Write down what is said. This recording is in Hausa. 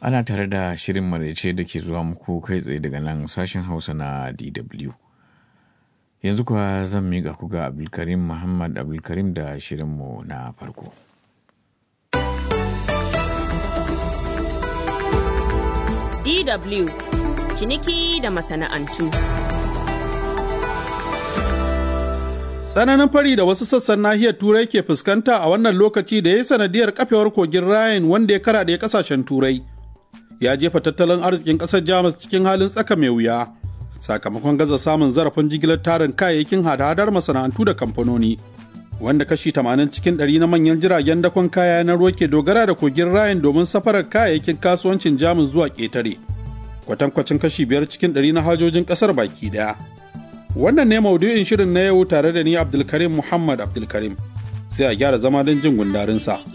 ana tare da shirin maraice da ke zuwa muku kai tsaye daga nan sashen hausa na dw yanzu kuwa zan miƙa ku ga abdulkarim muhammad abdulkarim da shirinmu na farko DW ciniki da masana'antu. Tsananin fari da wasu sassan nahiyar Turai ke fuskanta a wannan lokaci da ya yi sanadiyar kafewar kogin Rhine wanda ya karaɗe kasashen Turai. Ya jefa tattalin arzikin ƙasar Jamus cikin halin tsaka mai wuya, sakamakon gaza samun zarafin jigilar tarin kayayyakin hada-hadar masana'antu da kamfanoni. Wanda kashi 80 cikin 100 na manyan jiragen dakon kaya na ruwa ke dogara da kogin Rhine domin safarar kayayyakin kasuwancin Jamus zuwa ƙetare. Kwatankwacin kashi 5 cikin 100 na hajojin ƙasar baki ɗaya. Wannan ne maudu'in shirin na yau tare da ni Abdulkarim Muhammad Abdulkarim. Sai a gyara zama don jin gundarinsa.